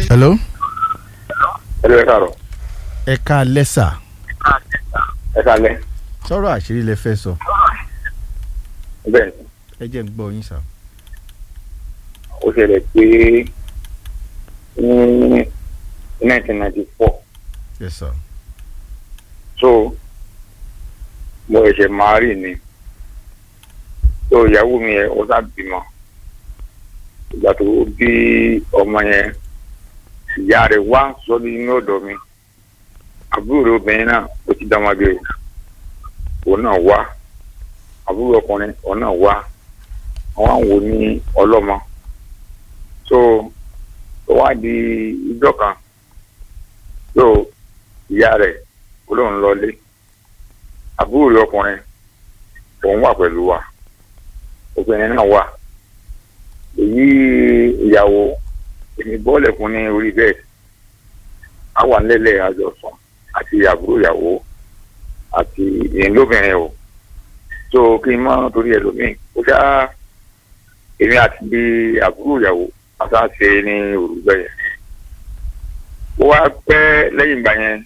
hello. ẹ lọ ẹ káàárọ̀ ẹ ká lẹ́sà ẹ kálẹ́ sọ̀rọ̀ àṣírí lẹ fẹ́ sọ bẹ́ẹ̀ ẹ jẹ́ ń gbọ́ yín sà. ó ṣẹlẹ̀ pé ní nineteen ninety four yes sir. so mo ṣẹ̀ṣẹ̀ máa rí ni so ìyàwó mi yẹn ó sá bímọ ìgbà tó bí ọmọ yẹn ìyá rẹ̀ wá sọ́dún inú ọ̀dọ̀ mi àbúrò rẹ̀ obìnrin náà ó ti dá ọmọdé o òun náà wá àbúrò ọkùnrin òun náà wá àwọn àwọn wò ní ọlọ́mọ so ó wá di ìjọ kan so ìyá rẹ̀ ó lóun lọlé àbúrò rẹ̀ ọkùnrin òun wà pẹ̀lú wa obìnrin náà wà èyí ìyàwó èmi bọ́ọ̀lù fún ní orí bẹ́ẹ̀ á wà nílẹ̀ àjọsùn àti àbúrò ìyàwó àti ìyẹn lóbìnrin o so kí n má torí ẹlòmíì ó ṣá èmi àti bí àbúrò ìyàwó àtàṣe ní òrùgbẹ yẹn ó wá pẹ́ lẹ́yìn ìgbà yẹn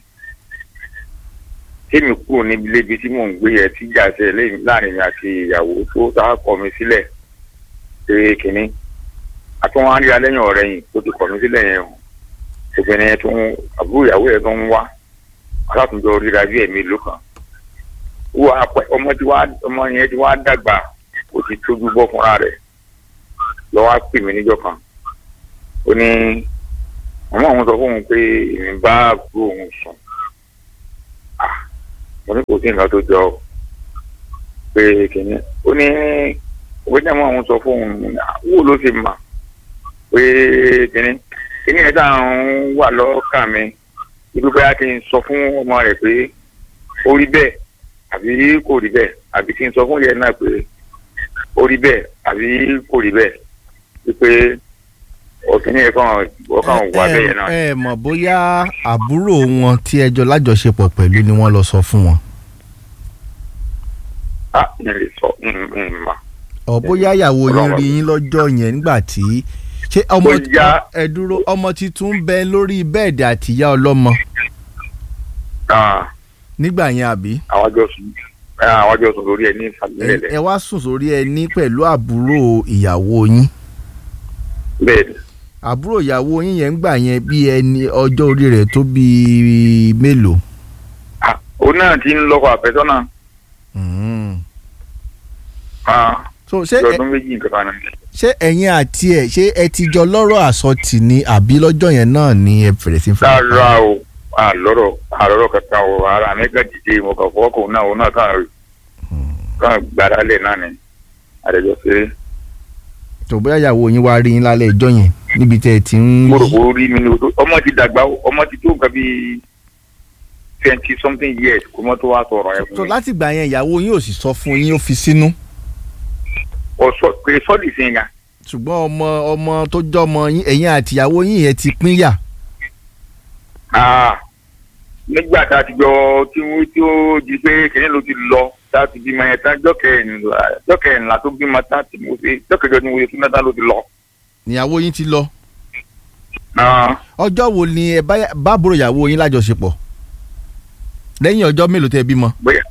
kémi kúrò níbi lébi tí mò ń gbé yẹn tí jà ṣe lẹ́yìn láàrin mi àti ìyàwó tó tá a kọ̀ mí sílẹ̀ ṣe kínní àtúnwá ríra lẹ́yìn ọ̀rẹ́ yìí tó ti kọ̀ mí sílẹ̀ yẹn o obìnrin yẹn tó ń àbúrò ìyàwó yẹn tó ń wá alátùnjọ ríra bí ẹ̀mí ló kàn wọ́n apẹ ọmọ tí wàá ọmọ yẹn tí wàá dàgbà kò ti tójú bọ́ fúnra rẹ̀ lọ́wọ́ á pè mí níjọ́ kan ó ní ọmọ òun sọ fóun pé èmi bá àbúrò òun sùn ah mo ní kò sí nǹkan tó jọ ọ pé kìíní ó ní òwe tí ọmọ òun sọ fóun wò ló ṣe mà pé kìíní kìíní ẹ̀ tá à ń wà lọ́kàn mi ibi bóyá kí n sọ fún ọmọ rẹ̀ pé ó rí bẹ́ẹ̀ àbí kò rí bẹ́ẹ̀ àbí kí n sọ fún yẹn náà pé ó rí bẹ́ẹ̀ àbí kò rí bẹ́ẹ̀ wípé òkìní yẹn kàn ọkàn wà bẹ́ẹ̀ náà. ẹ ẹ mọ̀ bóyá àbúrò wọn tí ẹjọ́ lájọṣepọ̀ pẹ̀lú ni wọ́n lọ sọ fún wọn. a ní lè sọ mà. ọ̀ bóyá ìyàwó yín Ọlọ́run. rí yín lọ́jọ́ yẹn nígbà tí ṣé ọmọ Bóyá- ẹ dúró ọmọ titun ń bẹ lórí bẹ́ẹ̀dì àtìyá ọlọ́mọ nígbà yẹn àbí àwọn àjọ sùn àwọn àjọ sùn lórí ẹ ní ẹ ìfàlẹ́lẹ̀ ẹ wá sùn sórí ẹní pẹ̀lú àbúrò ìyàwó yín bẹ́ẹ̀ ni àbúrò ìyàwó yín yẹn ń gbà yẹn bí ẹni ọjọ́ orí rẹ̀ tó bí mélòó. Ah, òun náà ti ń lọ́kọ̀ àfẹ́sọ́nà Mm. ah, so ṣé bí ẹ- ọdún méjì nǹkan kan náà. ṣé ẹ̀yin àti ẹ̀ ṣé ẹ ti jọ lọ́rọ̀ àsọtì ni àbí lọ́jọ́ yẹn náà ni ẹ bẹ̀rẹ̀ sí fún rárá o àlọ́rọ̀ àlọ́rọ̀ kankan o ara mi kàn dìde mo kàn fọwọ́ kò náà òun náà kàn kàn gbára lẹ̀ náà ni àdéjọ ṣeré. tó bóyá ìyàwó yín wá rí yín lálẹ́ ìjọ yẹn níbi tẹ́ ẹ ti ń mo rò pé ó rí mi ní o tó ọmọ ti dàgbà o, ọmọ ti tó nǹkan bíi twenty something years kó mọ́ tó wá sọ̀rọ̀ ẹ̀ so fún mi. láti gbà yẹn ìyàwó yín ò sì sọ fún yín ó fi sínú ọ̀sọ́ pé sọ́ọ̀dì sí yẹn ṣùgbọ́n ọmọ ọmọ tó jọmọ yín ẹ̀yin àti ìyàwó yín yẹn ti pínyà Ah, nígbà tá a ti jọ tí wọ́n tí ó di pé kìnìún ló ti lọ tá a ti bímọ yẹn tán jọ́kẹ̀ẹ́nìlá jọ́kẹ̀ẹ́nìlá tó bímọ tán tí mo ṣe jọ́kẹ̀ẹ́jọ tí mo ṣe fún náà ló ti lọ. ìyàwó yín ti lọ Ah, ọjọ́ wo ni ẹ bá bá àbúrò ìyàwó yín lájọṣepọ̀ lẹ́yìn ọjọ́ mélòó tẹ́ ẹ bímọ bóyá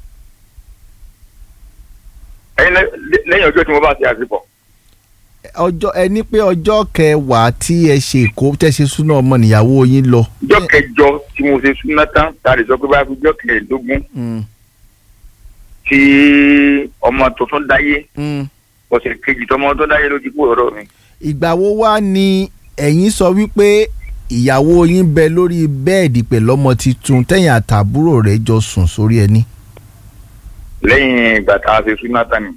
ẹyin lẹ- lẹ- lẹ́yìn ọjọ́ tí mo bá ṣe àsìkò ọjọ́ ẹ ní pé ọjọ́ kẹwàá tí ẹ ṣe èkó tẹ́ ṣe súná ọmọ nìyàwó yín lọ. jọ́kẹ̀ẹ́jọ tí mo ṣe fún náà tán tá a lè sọ pé báyìí fún jọ́kẹ̀ẹ́dógún Mm, tí ọmọ tuntun dáyé mm. ọ̀sẹ̀ kejì tọmọ tó dáyé ló ti kú ọ̀rọ̀ mi. ìgbà wo wá ni ẹ̀yin sọ wípé ìyàwó yín bẹ lórí bẹ́ẹ̀dì pẹ̀lú ọmọ tuntun tẹ̀yìn àtàbúrò rẹ̀ jọ sùn sórí ẹni. lẹ́yìn ìgbà tá a ṣe fún náà tán ni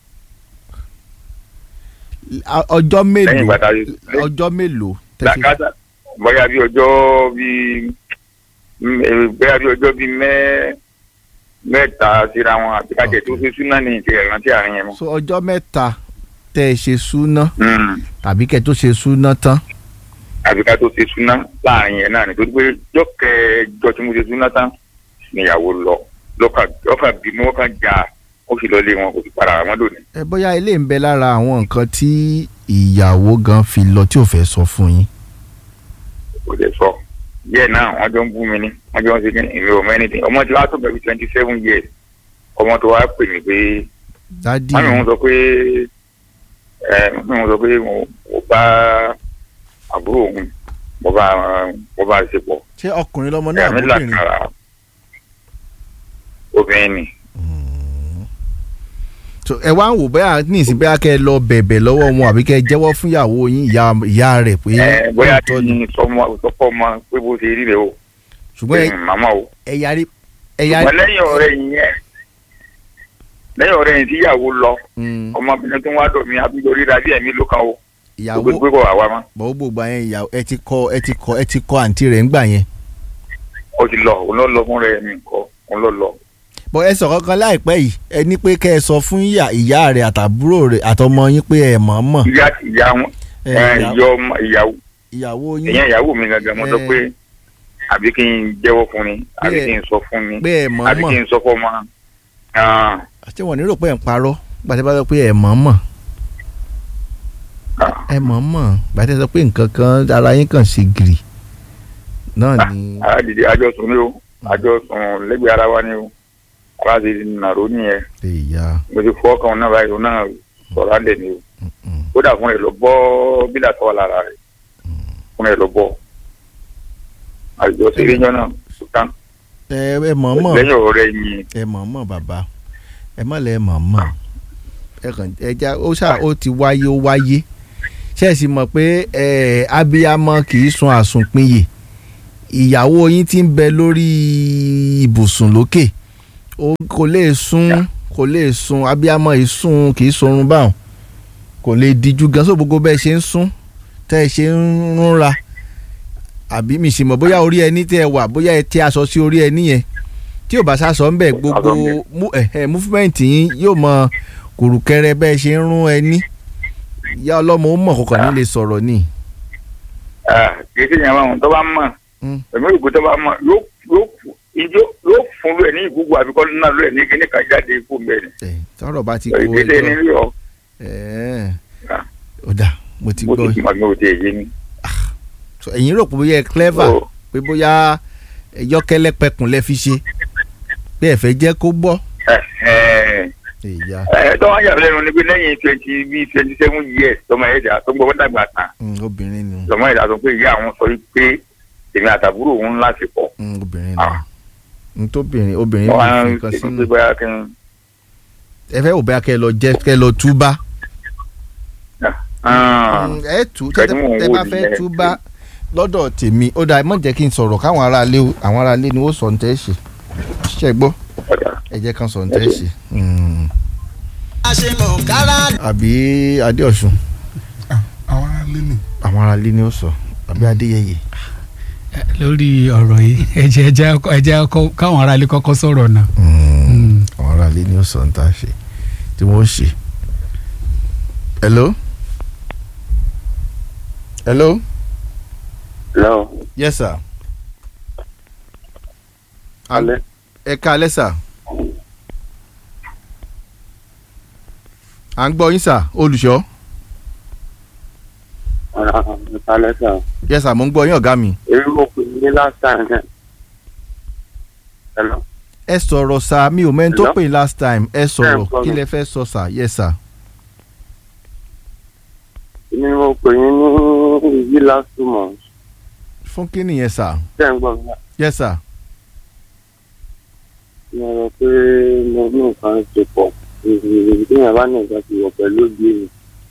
A- ọjọ́ lẹ́yìn mélòó ìgbà tá a ṣe ọjọ́ mélòó tẹ́ ṣe- làkàtà bóyá bí ọjọ́ bíi m- eh, bóyá bí ọjọ́ bíi mẹ́ mẹ́ta síra wọn àti kájẹ tó ṣe súná ní ìṣe ìrántí àárín yẹn mọ́. so ọjọ́ mẹ́ta tẹ́ ẹ ṣe súná Mm. tàbí kẹ́ tó ṣe súná tán. àbí ká tó ṣe súná láàrin yẹn náà nítorí pé jọ́kẹ́jọ́ tí mo ṣe súná tán níyàwó lọ lọ́kà lọ́kà bímọ ọkàn já ó sì lọ lé wọn kò sì para àwọn lónìí. ẹ bóyá ilé ń bẹ lára àwọn nǹkan tí ìyàwó gan fi lọ tí ò fẹ́ sọ fún yín. kò dé sọ díẹ̀ náà wọ́n jọ ń bú mi ní wọ́n jọ ń segin ìwé ọmọ ẹni tí ọmọ tí wàá tó bẹ̀rù twenty seven years ọmọ tó wàá pè mí pé dádì wọ́n mi ń sọ pé ẹ mi ń sọ pé mo mo bá àbúrò òun mo bá mo bá ṣe pọ̀ ṣé ọkùnrin lọmọ náà ẹ̀mí àbóbìnrin làkàrà obìnrin ni so ẹ wá ń wò bẹ́ẹ̀ ní ìsìn bẹ́ẹ̀ kẹ́ ẹ lọ bẹ̀bẹ̀ lọ́wọ́ wọn àbí kẹ́ ẹ jẹ́wọ́ fún ìyàwó yín ìyá ìyá rẹ̀ pé ẹ bóyá kí lóòótọ́ ni n sọmọ sọpọ ọmọ pé bó ṣe rí rẹ o ṣùgbọ́n ẹ- ẹ̀yin màmá o ẹ yarí ẹ yarí. ṣùgbọ́n lẹ́yìn ọ̀rẹ́ yìí yẹn lẹ́yìn ọ̀rẹ́ yìí tíyàwó lọ Mm, ọmọbìnrin tó ń wá dọ̀ mí abúlé ríra bí ẹ̀mí ló kan o ìyàwó gbogbo gbogbo àwa mọ́ bọ̀wọ́ gbogbo yẹn ìyàwó ẹ ti kọ ẹ ti kọ ẹ ti kọ àǹtí rẹ̀ ńgbà yẹn. ó ti lọ òun ló lọ fún rẹ mi nǹkan òun ló lọ bọ̀ ẹ sọ̀rọ̀ kan láìpẹ́ yìí ẹ ní pé kẹ́ ẹ sọ fún ìyá ìyá rẹ̀ àtàbúrò rẹ̀ àtọmọ yín pé ẹ mọ̀ mọ̀ ìyá ìyá wọn ẹ, ẹ, ìyá- ìyá ọmọ ìyàwó ìyàwó yín ìyẹn ìyàwó mi gangan mo sọ ẹ. pé àbí kí n jẹ́wọ́ fún ni àbí Pé- kí n sọ fún ni pé ẹ mọ̀ àbí kí mọ̀ n sọ fún ọmọ ah, ṣé wọ́n nírò pé ẹ̀ ń parọ́ gbàtẹ́ bá sọ pé ẹ mọ̀ mọ̀ ah, ẹ mọ̀ mọ̀ gbàtẹ́ sọ pé nǹkan kan ara yín kàn ṣe gìrì náà ni àdìdì àjọsùn ni o àjọsùn lẹ́gbẹ̀ẹ́ ara wa ni o ara ti nàró nìyẹn ìyá mo ti fọ́ kan náà báyìí òun náà sọ̀rọ̀ alẹ́ ni o kódà fún ẹ lọ bọ́ bílà tó wà lára rẹ̀ fún ẹ lọ bọ́ àjọ sílé yẹn náà sùtán ẹ ẹ mọ̀ mọ̀ lẹ́yìn ọ̀rẹ́ yìí ẹ mọ̀ mọ̀ bàbá ẹ mọ̀ lẹ́ mọ̀ mọ̀ ẹ kàn ẹ já ó ṣáà ó ti wáyé ó wáyé ṣe é sì mọ̀ pé ẹ abiyamọ kì í sun àsùnpinyè ìyàwó yín ti ń bẹ lórí ibùsùn lókè ó kò lè sùn kò lè sùn abiyamọ yìí sùn kì í sorun báwọn kò lè díjú gan so gbogbo bẹ́ẹ̀ ṣe ń sùn tẹ́ ẹ ṣe ń rúnra àbí mi sì mọ̀ bóyá orí ẹni tẹ́ ẹ wà bóyá ẹ tẹ́ aṣọ sí orí ẹni yẹn tí ò bá sásọ ń bẹ̀ gbogbo Aṣọ ń bẹ̀. mú- ẹ̀, ẹ̀, múfúmẹ́ǹtì yín yóò mọ kùrùkẹrẹ bẹ́ẹ̀ ṣe ń rún ẹni ìyá ọlọ́mọ ó mọ̀ kọ̀ọ̀kan ní lè sọ̀rọ̀ ni. kì í ṣe yẹn báwọn tó bá mọ̀ Mm. èmi rò pé tó bá mọ̀ yóò yóò ijó yóò fún lóye ní ìgbúgbò àbíkọ́ náà lóye ní kíní kan jáde ikú mbẹ́ ni ẹ̀, tọ́rọ̀ bá ti kó ìdílé ní ẹjọ́ rí ọ ẹ̀, Ah. ó dà mo ti bó gbọ́ ti mọ̀ mi ò tẹ̀ yé ni. So, ẹ̀yin rò pé bóyá ẹ clever So, pé bóyá yọ́kẹ́lẹ́ pẹkùn lẹ fi ṣe pé ẹ fẹ́ jẹ́ kó gbọ́. ẹ ẹ ìyá ẹ tó wá yà lẹ́nu ni pé lẹ́yìn twenty bíi twenty seven years tọmọ ẹ̀dá tó gbọ́ dàgbà tán mm, obìnrin ni tọmọ ẹ̀dá tó pé ìyá àwọn sọ pé èmi àtàbúrò òun láti pọ̀ mm, obìnrin ni Ah. ntóbìnrin obìnrin wọ́n bí á fi nǹkan ṣe sínú pé bóyá kí n ẹ fẹ́ wò bóyá kẹ́ ẹ lọ jẹ́ kẹ́ ẹ lọ túbá. Ah, Mm, ẹ tú Nǹkan tí tẹ mò ń tẹ wò bá fẹ́ nìyẹn. tú bá lọ́dọ̀ tèmi ó dáa ẹ má jẹ́ kí n sọ̀rọ̀ káwọn aráalé o àwọn aráalé ni ó sọ ní tẹ́ ṣe ṣe gbọ́ ọ̀dà. ẹ jẹ́ kán sọ ní tẹ́ ṣe. Mm. àṣemọ̀kára àbí adéọ̀sùn àwọn aráalé ni àwọn aráalé ni ó sọ àbí adéyẹyẹ. lórí ọ̀rọ̀ yìí ẹ̀jẹ̀ ẹ̀jẹ̀ ẹ̀jẹ̀ kọ́- káwọn aráalé kọ́kọ́ sọ̀rọ̀ náà. Mm. Mm. àwọn aráalé ni ó sọ ní tá a ṣe tí wọ́n ṣe. hello. hello. Hello. yes sir. Alẹ́. ẹ káalẹ́ sà. à ń gbọ́ yín sà olùṣọ́. Alẹ́ sà. yes sà mo ń gbọ́ yín ọ̀gá mi. Èmi mo pè ní last time náà. Hello. ẹ sọ̀rọ̀ sà mi ò mẹ́ni tó Hello? pè yín last time ẹ sọ̀rọ̀ Ẹ gbọ́ kí mi. lẹ fẹ́ sọ sà yes sà. Èmi mo pè yín ní ìyí last two months. fún kí nìyẹn sà Ṣé ń gbọ́ mi náà? yes sà. Mo rò pé mo ní nǹkan ṣe pọ̀. Ìdíyàn bá ní nǹkan ti wọ̀ pẹ̀lú òbí mi.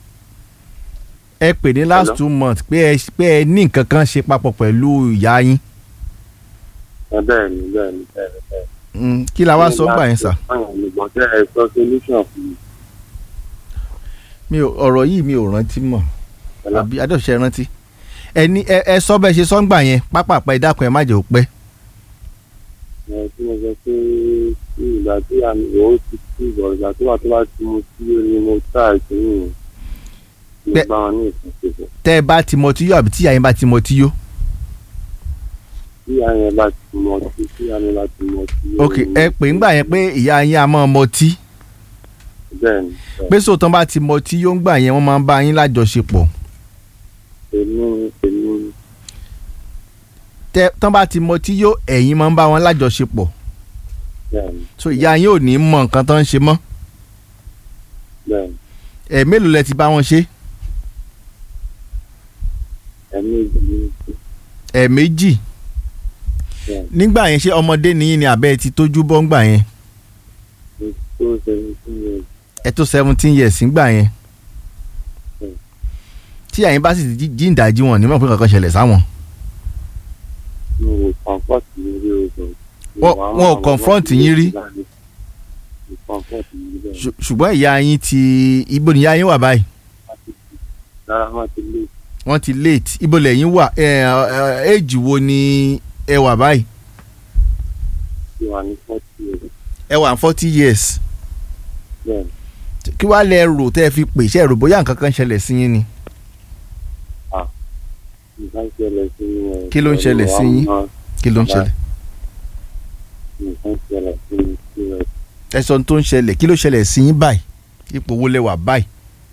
ẹ pè ní last Hello? two months pé ẹ pé ẹ ní nǹkan kan ṣe papọ̀ pẹ̀lú ìyá yín Ẹ bẹ́ẹ̀ ni bẹ́ẹ̀ ni bẹ́ẹ̀ ni bẹ́ẹ̀ ni. Mm, kí la wá sọ gbà yẹn sà. Ọ̀yàn mi gbọ́ tẹ́ ẹ sọ solution fún mi. mi ò ọ̀rọ̀ yìí mi ò rántí mọ̀ Hello? àbí adọ́ṣẹ́ rántí ẹ ní ẹ ẹ sọ bẹ́ẹ̀ ṣe sọ́ngbà yẹn pápápá ẹ dákun ẹ má jẹ́ ó pẹ́. Ẹ tí mo sọ pé tí ìgbà tí àmì ìwọ ti kú ìgbà ìgbà tó wà tó bá ti mu sí ó ní mo tá ìpínlẹ̀ yẹn. Mo Bẹ́ẹ̀- bá wọn ní ìfúnṣepọ̀. tẹ́ ẹ bá ti mọ tí yó àbí tí ìyá yín bá ti mọ tí yó. Tí àyẹn bá ti mọ sí tí àyẹn bá ti mọ sí. ó ok ní- ẹ pè ń gbà yẹn pé ìyá yín á máa mọ tí Bẹ́ẹ̀ ni bẹ́ẹ̀ pé sóòtán bá ti mọ tí yó ń gbà yẹn wọ́n máa ń bá yín lájọṣepọ̀. èmi èmi tẹ tán bá ti mọ tí yóò ẹ̀yin máa ń bá wọn lájọṣepọ̀ bẹ́ẹ̀ni so ìyá yín ò ní mọ nǹkan tó ń ṣe mọ́ bẹ́ẹ̀ni ẹ̀ mélòó lẹ ti bá wọn ṣe ẹ̀mí ìdílé ẹ̀ méjì bẹ́ẹ̀ni nígbà yẹn ṣé ọmọdé nìyí ni àbẹ́ ẹ ti tójú bọ́ ńgbà yẹn tó seventeen years ẹ tó seventeen years ńgbà yẹn Mm. tí àyín bá sì ti jí- jí ìdájí wọn ní mọ̀ pé kankan ṣẹlẹ̀ sáwọn mi ò comfort mi rí o Wọ́n- wọn ò confront yín rí? mi comfort mi rí bẹ́ẹ̀ Ṣù- ṣùgbọ́n ìyá yín ti ibo ni ìyá yín wà báyìí rárá má ti lè wọ́n ti late ibo lẹ́yìn wà éèjì wo ni ẹ wà báyìí ti wà ní forty years ẹ wà forty years bẹ́ẹ̀ni kí wàá lẹ rò tẹ́ ẹ fi pè ṣe rò bóyá nǹkan kan ṣẹlẹ̀ sí yín ni nǹkan ṣẹlẹ̀ sí mi ẹ̀ Kí ló ń ṣẹlẹ̀ sí yín? kí ló ń Bye. ṣẹlẹ̀ nǹkan ṣẹlẹ̀ sí mi sí ẹ̀ ẹ sọ ohun tó ń ṣẹlẹ̀ kí ló ṣẹlẹ̀ sí yín báyìí ipò wo lẹ wà báyìí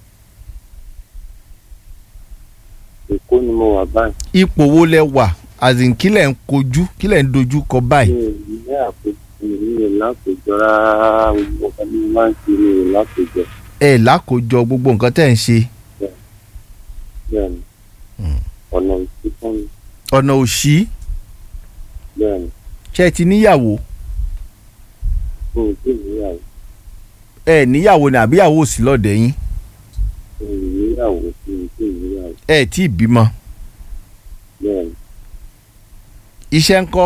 èkó ni mo wà báyìí ipò wo lẹ wà as in kí lẹ̀ ń kojú kí lẹ̀ ń dojú kọ mi báyìí ò ní àpèjọ mi ò lápèjọ rárá gbogbo ọ̀gá mi máa ń ṣe mi ò lápèjọ ẹ lákòójọ gbogbo nǹkan tẹ́ ẹ̀ ń ṣe bẹ́ẹ̀ni Mm. ọ̀nà ìsí fún mi ọ̀nà òṣì bẹ́ẹ̀ni ṣe ẹ ti níyàwó mi ò tí ì níyàwó ẹ níyàwó ni àbíyàwó òsì lọ́dẹ̀ yín mi ò níyàwó mi ò tí ì níyàwó ẹ tí ì bímọ bẹ́ẹ̀ni iṣẹ́ ńkọ́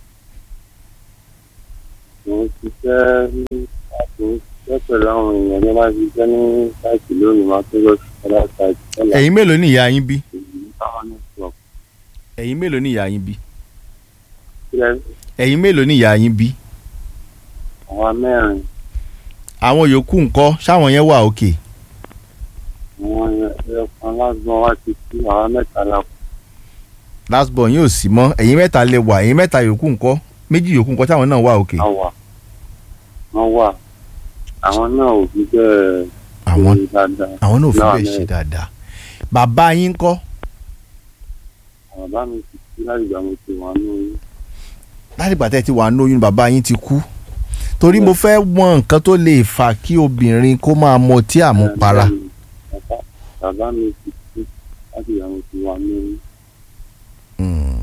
mo ń ṣiṣẹ́ ní àti ń ṣiṣẹ́ pẹ̀lú àwọn èèyàn ní máa ń ṣiṣẹ́ ní sáìtì lónìí máa tó lọ sí ọ̀dà sáìtì tẹ́lẹ̀ ẹ̀yin mélòó ni ìyá yín bí èyí táwọn ní sọ ẹ̀yin mélòó ni ìyá yín bí sílẹ̀ ẹ̀yin mélòó ni ìyá yín bí àwọn mẹ́rin àwọn yòókù ńkọ́ ṣáwọn yẹn wà òkè àwọn ẹ̀ẹ̀kan lásán wá ti kú àwọn mẹ́ta la kú last born yóò sí mọ́ ẹ̀yin mẹ́ta lè wà ẹ̀yin mẹ́ta yòókù ńkọ́ méjì yòókù ńkọ́ táwọn náà wà òkè wà wọ́n wà àwọn náà ò fi bẹ́ẹ̀ àwọn ṣe dáadáa àwọn náà ò fi Náà bẹ́ẹ̀ ni- ṣe dáadáa bàbá yín ńkọ́ bàbá mi ti kú láti ìgbà mo ti wà ní oyún láti ìgbà tẹ́ ẹ ti wà lóyún bàbá yín ti kú torí mo fẹ́ mọ nǹkan tó lè fà kí obìnrin kó máa mọ tí àmupara Bàbá- bàbá mi ti kú láti ìgbà mo ti wà ní oyún Mm.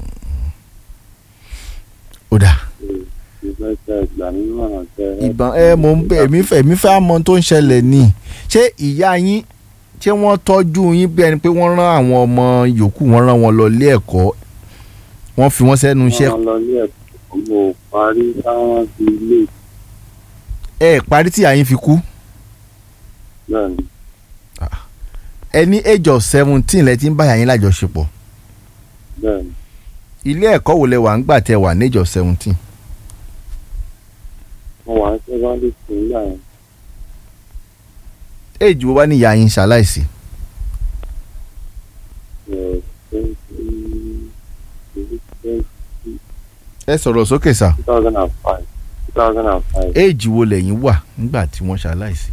ó dà mo fẹ́ tẹ ìgbà nínú ọ̀nà tẹ ìbọn ẹ mo ń bẹ èmi fẹ́ èmi fẹ́ mọ ohun tó ń ṣẹlẹ̀ ni ṣé ìyá yín ṣé wọ́n tọ́jú yín bí ẹni pé wọ́n rán àwọn ọmọ yòókù wọ́n rán wọn lọ ilé ẹ̀kọ́ wọ́n fi wọ́n sẹ́nu iṣẹ́ wọ́n lọ ilé ẹ̀kọ́ mo parí táwọn ti ilé ẹ parí tí ìyá yín fi kú náà ni ẹ ní age of seventeen lẹ ti ń bá ìyá yín lájọṣepọ̀ bẹ́ẹ̀ ni ilé ẹ̀kọ́ wo lẹ wà ń gbà tẹ wà ní age of seventeen mo wà ní secondary school nígbà yẹn age wo wá ní ìyá yín ṣaláìsí ẹ̀ twenty twenty ẹ sọ̀rọ̀ sókè sà two thousand and five two thousand and five age wo lẹ̀yin wà nígbà tí wọ́n ṣaláìsí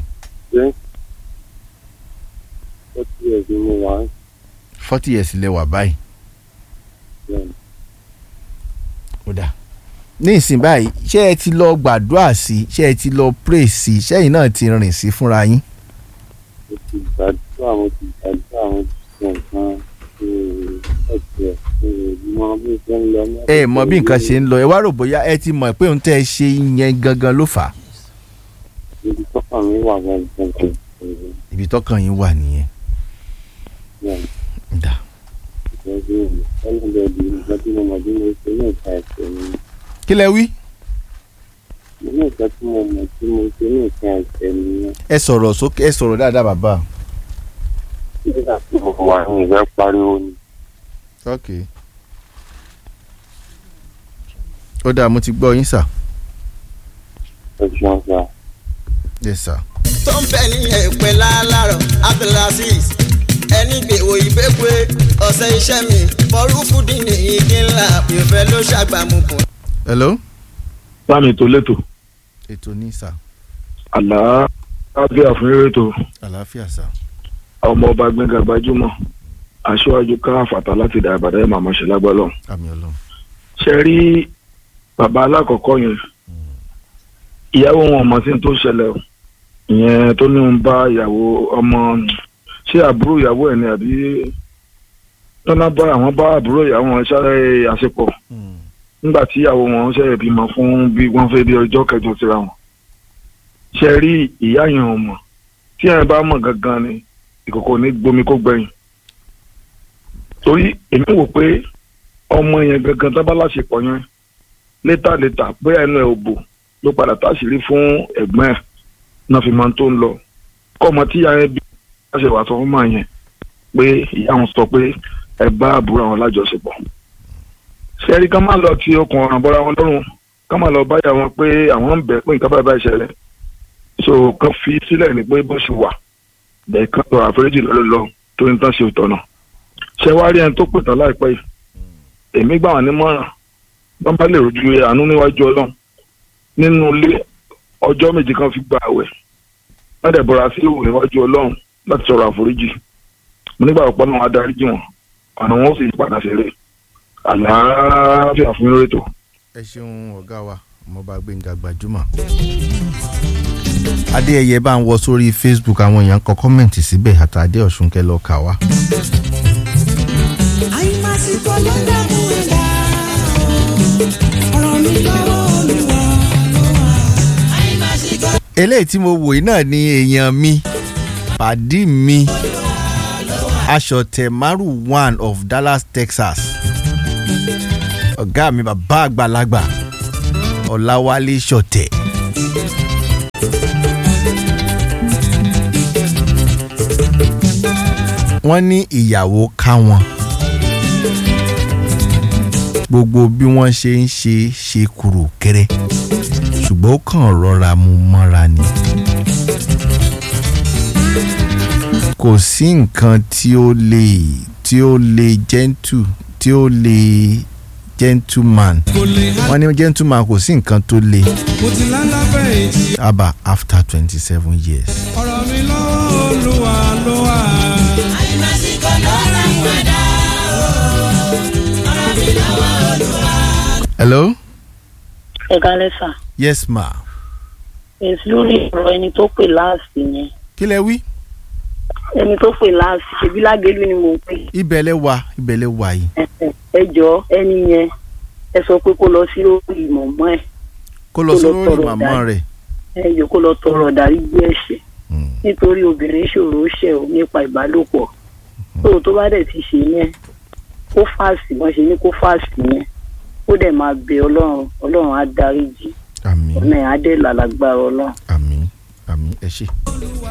forty years ni mo wà ní forty years lẹ wà báyìí bẹ́ẹ̀ ni ó dà ní ìsìn báyìí ṣé ẹ ti lọ gbàdúrà sí ṣé ẹ ti lọ pray sí ṣẹ́yìn náà ti rìn sí fúnra yín mo ti gbàdúrà mo ti gbàdúrà mo ti ṣe nǹkan ṣe ẹ̀jẹ̀ ṣe mọ bí ṣe ń lọ ní ẹ mọ bí nǹkan ṣe ń lọ ẹ wá rò bóyá ẹ ti mọ̀ pé ohun tẹ́ ẹ ṣe yẹn gangan ló fà á ibi tọ́kàn mi wà gangan ibi tọ́kàn yín wà nìyẹn bẹ́ẹ̀ ni. dà ìtọ́jú ẹlẹ́dẹ̀ẹ́dì nǹkan tí mo mọ̀ bí mo ṣe ní ìka ẹ̀sẹ̀ mi kí lẹ wí mo ní nǹkan tí mo mọ̀ tí mo ṣe ní ìka ẹ̀sẹ̀ mi ẹ sọ̀rọ̀ sókè ẹ sọ̀rọ̀ dáadáa bàbá nígbà tí mo wà ní ìfẹ́ pariwo ni ok ó dáa mo ti gbọ́ yín sà ẹ̀sùn ọ̀sà yes sir tó ń bẹ ní èpè lálárọ̀ abdulaziz ẹni gbèwò ìgbégbé ọ̀sẹ̀ iṣẹ́ mi fọrúfúdì ní igi ńlá ìfẹ́ ló ṣàgbàmùkùn. hello láàmì tó létò ètò ní sà àlàáfíà fún eré tó àlàáfíà sà ọmọ ọba gbẹngà gbajúmọ̀ aṣáájú ká àfàtà láti dà ìbàdàn ẹ̀ màmá ṣe lágbọ́lọ́ àmì ọlọ́run ṣe rí bàbá alákọ̀ọ́kọ́ yẹn ìyàwó wọn mọ̀ sí tó ṣẹlẹ̀ o ìyẹn tó ní ń bá ìyàwó ọmọ ṣé àbúrò ìyàwó ẹ̀ ni àbí tọ́lá bá àwọn bá àbúrò ìyàwó wọn ṣáré àṣepọ̀ nígbà tí ìyàwó wọn ṣe bímọ fún bí wọ́n fẹ́ bí ọjọ́ kẹjọ síra wọn ṣe rí ìyá yẹn ò mọ̀ tí ẹ̀ bá mọ̀ gangan ni ìkòkò ní gbomi kó gbẹ̀yìn torí èmi wò pé ọmọ yẹn gangan tó bá láṣepọ̀ yẹn létà létà bóyá ẹnu ẹ̀ ò bò ló padà táṣìírí fún ẹ̀gbọ́n ẹ̀ náà fi máa tó ń lọ kọ́ ọmọ tí ìyá yẹn bí wọ́n ṣe wà sọ fún màá yẹn pé ìyá wọn sọ pé ẹ bá àbúrò àwọn lájọṣepọ̀ ṣẹ́rí ká má lọ ti okùn ọ̀ràn bọ́ra wọn lọ́rùn ká má lọ báyà wọn pé àwọn ń bẹ̀ pé nǹkan báyìí báyìí ṣẹlẹ̀ so kan fi sílẹ̀ ní pé bó ṣe wà bẹ́ẹ̀ kan lọ àforíjì lọ́lọ́ lọ tó ní tán ṣe ìtọ́nà ṣé wàá rí ẹni tó pè tán láìpẹ́ yìí èmi gbà wọn nímọ̀ràn wọn bá lè rojú àánú níwájú ọlọ́run nínú ilé ọjọ́ méje kan fi gba àwẹ̀ wọ́n dẹ̀ bọ́ra sí òwò níwájú ọlọ́run láti sọ̀rọ̀ àforíjì mo nígbà ọ̀pọ̀ náà wọ́n adarí jì wọ́n ọ̀nà wọn ó sì padà ṣeré àlàáfíà fún lórí ètò. ẹ ṣeun ọ̀gá wa ọmọọba gbẹ̀ngà gbajúmọ̀. adéyẹyẹ bá ń wọ sórí facebook àwọn èèyàn kọ kọ́mẹ̀ntì síbẹ̀ àtàdé ọ̀ṣun kẹ lọ́ọ́ kà wá. àìmásìkò ló dààmú ẹ̀dá ọ̀rọ̀ mi lọ́wọ́ olúwa ló wà. àìmásìkò eléyìí tí mo wò yìí náà ni èèyàn mi pàdí mi aṣọ̀tẹ̀ maru one of dallas texas ọ̀gá mi bàbá àgbàlagbà ọ̀làwálé ṣọ̀tẹ̀. wọ́n ní ìyàwó ká wọn gbogbo bí wọ́n ṣe ń ṣe ṣe kúrò kéré ṣùgbọ́n ó kàn rọra mú mọ́ra ni. kò sí nǹkan tí ó lè tí ó lè gentle tí ó lè gentleman wọ́n ní gentleman kò sí nǹkan tó lè mo ti lálá fẹ̀yìntì aba after twenty seven years. ọ̀rọ̀ mi lọ́wọ́ olúwa ló wà. àìmásìkò ló dààmú ẹ̀dá ọ̀rọ̀ mi lọ́wọ́ olúwa. hello ẹ kálẹ́ sà yes ma èsì lórí ọ̀rọ̀ ẹni tó pè láàsì yẹn kí lẹ wí ẹni tó pè láàsì ṣebí lágẹ̀lú ni mò ń pè ibẹ̀ lẹ wà ibẹ̀ lẹ wà yìí ẹ jọ ẹni yẹn ẹ sọ pé kó lọ sí lórí ìmọ̀mọ́ ẹ̀ kó lọ Kó lọ sórí tọrọ màmá dárí. rẹ̀ ẹ jọ kó lọ tọrọ dáríjì ẹ̀ṣẹ̀ Hmm. nítorí obìnrin ṣòro ṣẹ̀ ò nípa ìbálòpọ̀ tó tó bá dẹ̀ ti ṣe yẹn kó fàásì wọ́n ṣe ní kó fàásì yẹn ó dẹ̀ máa bẹ ọlọ́run ọlọ́run á dáríjì àmín ọ̀nà ẹ̀ á dẹ̀ làlágbára ọlọ́run. àmín àmín ẹ ṣé.